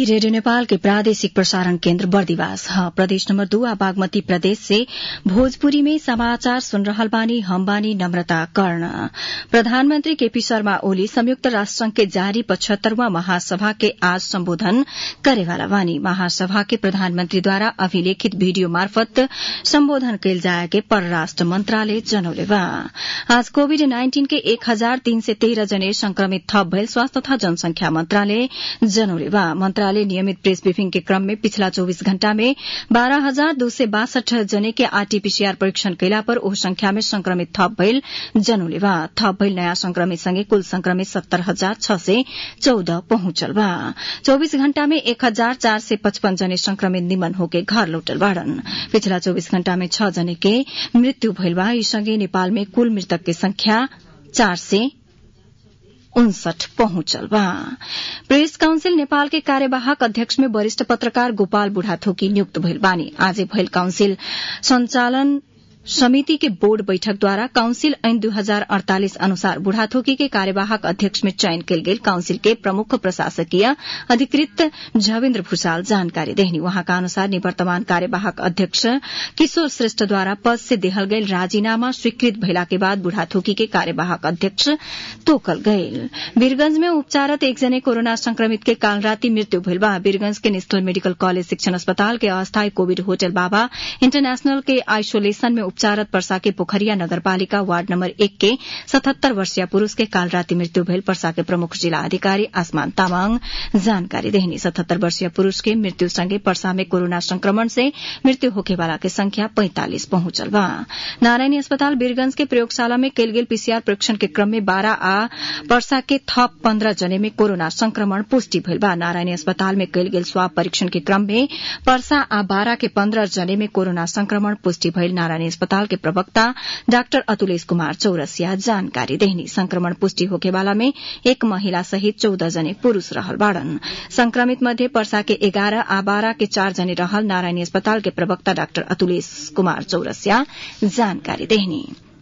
radio Nepal के प्रादेशिक प्रसारण केन्द्र बर्दिवास ह प्रदेश नम्बर दू आ बागमती प्रदेश से भोजपुरी में समाचार सुन रहल बानी हम बानी नम्रता कर्ण प्रधानमन्त्री केपी शर्मा ओली संयुक्त राष्ट्र संघ के जारी पचहत्तरवां महासभा के आज सम्बोधन करेवाला बानी महासभा के प्रधानमन्त्रीद्वारा अभिलेखित भिडियो मार्फत सम्बोधन कयल जाए के परराष्ट्र मन्त्रालय जनौले बा आज कोविड नाइन्टीन के एक हजार तीन सय तेह्र जने संक्रमित थप भयल स्वास्थ्य तथा जनसंख्या मन्त्रालय जनौले बा मन्त्रालय नियमित प्रेस ब्रिफिङ के क्रम में पिछला चौबीस घण्टा में बाह्र हजार दो सय बासठ जने के आरटीपीसीआर परीक्षण कयला पर ओ संख्या में संक्रमित थप भइल जनौले बा थप भइल नयाँ संक्रमित सँगै कुल संक्रमित सत्तर हजार छ सय चौध पहुंचल बा चौबीस घण्टा में एक हजार चार सय पचपन जने संक्रमित निमन होके घर लौटल बाड़न पिछला चौबीस घण्टा में छ जने के मृत्यु भइल बा यी सँगै नेपाल में कुल मृतक के संख्या चार सय उनसठ पहुंचल बा प्रेस काउन्सिल नेपाल के कार्यवाहक अध्यक्ष में वरिष्ठ पत्रकार गोपाल बुढ़ाथोकी नियुक्त भइल बानी आजै भइल काउन्सिल संचालन समिति के बोर्ड बैठकद्वारा काउन्सिल ऐन दुई हजार अड़तालिस अनुसार बुढ़ाथोकी के कार्यवाहक अध्यक्ष में चयन कयल गेल काउन्सिल के प्रमुख प्रशासकीय अधिकृत झवेन्द्र भूषाल जानकारी देहनी वहाँका अनुसार निवर्तमान कार्यवाहक अध्यक्ष किशोर श्रेष्ठद्वारा पद से देहल गयल राजीनामा स्वीकृत भइला के बाद बुढ़ाथोकी के कार्यवाहक अध्यक्ष तोकल गयल वीरगंज में उपचारत एकजने कोरोना संक्रमित के काल राति मृत्यु भइल बा वीरगंज के नेशनल मेडिकल कॉलेज शिक्षण अस्पताल के अस्थायी कोविड होटल बाबा इंटरनेशनल के आइसोलेशन में उपचारत पर्सा के पोखरिया नगरपालिका वार्ड नम्बर एक के सतहत्तर वर्षीय पुरूष के काल राति मृत्यु भइल पर्सा के प्रमुख जिला अधिकारी आसमान तामाङ जानकारी देहनी सतहत्तर वर्षीय पुरूष के मृत्यु सँगै पर्सा में कोरोना संक्रमण से मृत्यु होखेवाला के संख्या पैंतालिस पहुंचल बा नारायणी अस्पताल वीरगंज के प्रयोगशाला में कयल गेल पीसीआर परीक्षण के क्रम में बारह आ पर्सा के थप पन्ध्र जने में कोरोना संक्रमण पुष्टि भइल बा नारायणी अस्पताल में कयल गेल स्वाब परीक्षण के क्रम में पर्सा आ बारह के पन्ध्र जने में कोरोना संक्रमण पुष्टि भइल नारायणी अस्पताल के प्रवक्ता डाक्टर अतुलेश कुमार चौरसिया जानकारी देहनी संक्रमण पुष्टि होकेवाला में एक महिला सहित चौध जने पुरूष रहल बाड़न संक्रमित मध्ये पर्सा के एघार आ बाह्र के चार जने रहल नारायणी अस्पताल के प्रवक्ता डाक्टर अतुलेश कुमार चौरसिया जानकारी देहनी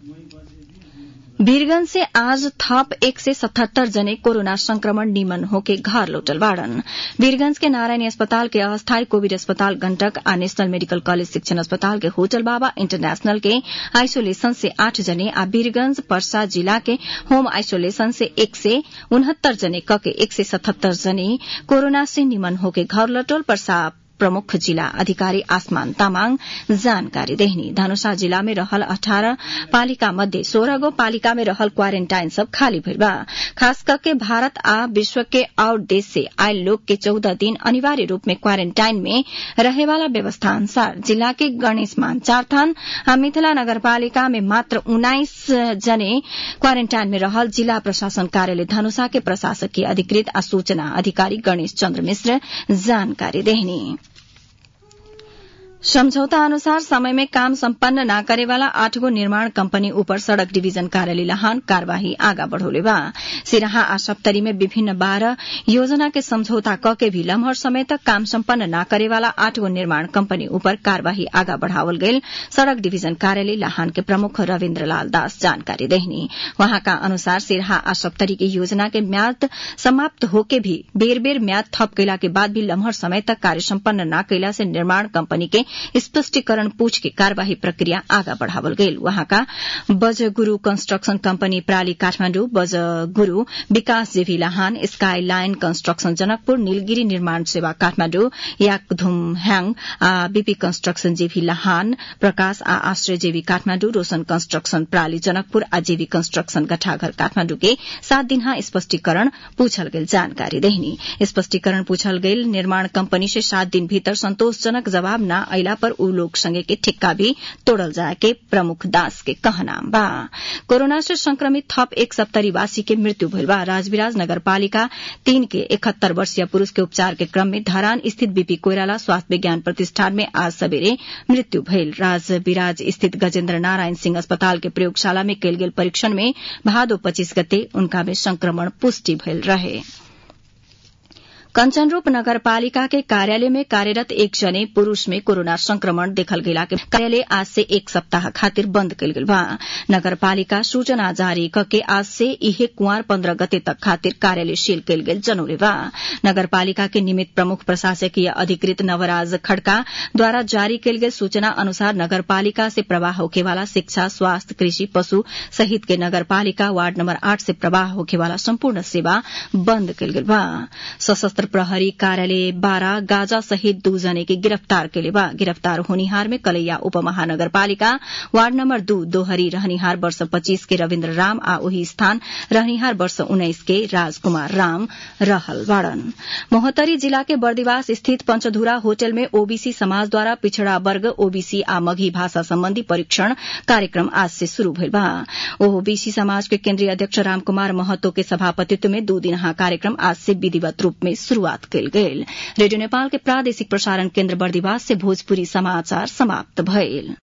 वीरगंज से आज थप एक सय सतहत्तर जने कोरोना संक्रमण निमन होके घर लौटल बाड़न वीरगंज के नारायणी अस्पताल के अस्थायी कोविड अस्पताल गण्डक आ नेशनल मेडिकल कॉलेज शिक्षण अस्पताल के होटल बाबा इंटरनेशनल के आइसोलेशन से आठ जने आ वीरगंज पर्सा जिला के होम आइसोलेशन से एक सय उनहत्तर जने कके एक सय सतहत्तर जने कोरोना से निमन होके घर लौटल पर्सा प्रमुख जिला अधिकारी आसमान तामाङ जानकारी देहनी धनुषा जिला में रहल अठारह पालिका मध्ये सोह्र गो पालिका में रहल क्वारेन्टाइन सब खाली भइल बा खास करके भारत आ विश्व के और देश से आयल लोग के चौदह दिन अनिवार्य रूप में क्वारेन्टाइन में रहेवाला व्यवस्था अनुसार जिला के गणेश मान चारथान आ मिथिला नगरपालिका में मात्र उन्नाइस जने क्वारेन्टाइन में रहल जिला प्रशासन कार्यालय धनुषा के प्रशासकीय अधिकृत आ सूचना अधिकारी गणेश चन्द्र मिश्र जानकारी देहनी सम्झौता अनुसार समय में काम सम्पन्न न करेवाला आठगो निर्माण कंपनी ऊपर सड़क डिवीजन कार्यालय लहान कार्यवाही आगा बढ़ोले बा सिराहा आ सप्तरी में विभिन्न बाह्र योजना के सम्झौता क के भी लम्हर समय तक काम सम्पन्न न करेवाला आठगो निर्माण कंपनी ऊपर कार्यवाही आगा बढ़ावल गयल सड़क डिवीजन कार्यालय लहान के प्रमुख रविन्द्र लाल दास जानकारी देहनी वहाँका अनुसार सिराहा आ सप्तरी की योजना के म्याद समाप्त होके भी बेर बेर म्याद थप कैला के बाद भी लम्हर समय तक कार्य सम्पन्न न कैला से निर्माण कंपनी के स्पष्टीकरण पूछ के कार्यवाही प्रक्रिया आगा बढ़ावल गयल वहाँका बज गुरू कंस्ट्रक्शन कंपनी प्राली Kathmandu Baj Guru Vikas JV Lahan skyline construction Janakpur Nilgiri Nirman Sewa Kathmandu Yakdhum Hyang आ BP construction JV Lahan Prakash आ आश्रय जेवी काठमाण्डु रोशन कंस्ट्रक्शन प्राली जनकपुर आ जेवी कंस्ट्रक्शन गठाघर काठमाण्डु के सात दिनहा स्पष्टीकरण पूछल गेल जानकारी देहनी स्पष्टीकरण पूछल गेल निर्माण कंपनी से सात दिन भीतर संतोषजनक जवाब न अला पर उ लोग संगे के ठिक्का भी तोड़ल जाए के प्रमुख दास के कहना बा कोरोना से संक्रमित थप एक सप्तरीवासी के मृत्यु भइल बा राजविराज नगरपालिका तीन के इकहत्तर वर्षीय पुरूष के उपचार के क्रम में धरान स्थित बीपी कोइराला स्वास्थ्य विज्ञान प्रतिष्ठान में आज सबेरे मृत्यु भइल राजविराज स्थित गजेन्द्र नारायण सिंह अस्पताल के प्रयोगशाला में कयल गेल परीक्षण में भादो पच्चीस गते उनका में संक्रमण पुष्टि भइल रहे कंचनरूप नगरपालिका के कार्यालय में कार्यरत एक जने पुरूष में कोरोना संक्रमण देखल गेला के कार्यालय आज से एक सप्ताह खातिर बंद कल गेल बा नगरपालिका सूचना जारी करके आज से इहे कुंवर पन्द्रह गते तक खातिर कार्यालय सील कल गेल जनौले बा नगरपालिका के निमित्त प्रमुख प्रशासकीय अधिकृत नवराज खड़का द्वारा जारी कल गेल सूचना अनुसार नगरपालिका से प्रवाह होखेवाला शिक्षा स्वास्थ्य कृषि पशु सहित के नगरपालिका वार्ड नंबर आठ से प्रवाह होखेवाला सम्पूर्ण सेवा बंद कल गेल बा सशस्त्र प्रहरी कार्यालय बारह गाजा सहित दू जने के गिरफ्तार केले बा गिरफ्तार होनिहार में कलैया उपमहानगरपालिका वार्ड नंबर दू दोहरी रहनिहार वर्ष पच्चीस के रविन्द्र राम आ ओही स्थान रहनिहार वर्ष उन्नाइस के राजकुमार राम रहल बाड़न मोहतरी जिला के बर्दिवास स्थित पंचधुरा होटल में ओबीसी समाज द्वारा पिछड़ा वर्ग ओबीसी आ मघी भाषा सम्बन्धी परीक्षण कार्यक्रम आज से शुरू भइल बा ओबीसी समाज के केन्द्रीय अध्यक्ष रामकुमार महतो के सभापतित्व में दू दिनहा कार्यक्रम आज से विधिवत रूप में शुरूआत कयल गेल रेडियो नेपाल के प्रादेशिक प्रसारण केन्द्र बर्दिवास से भोजपुरी समाचार समाप्त भइल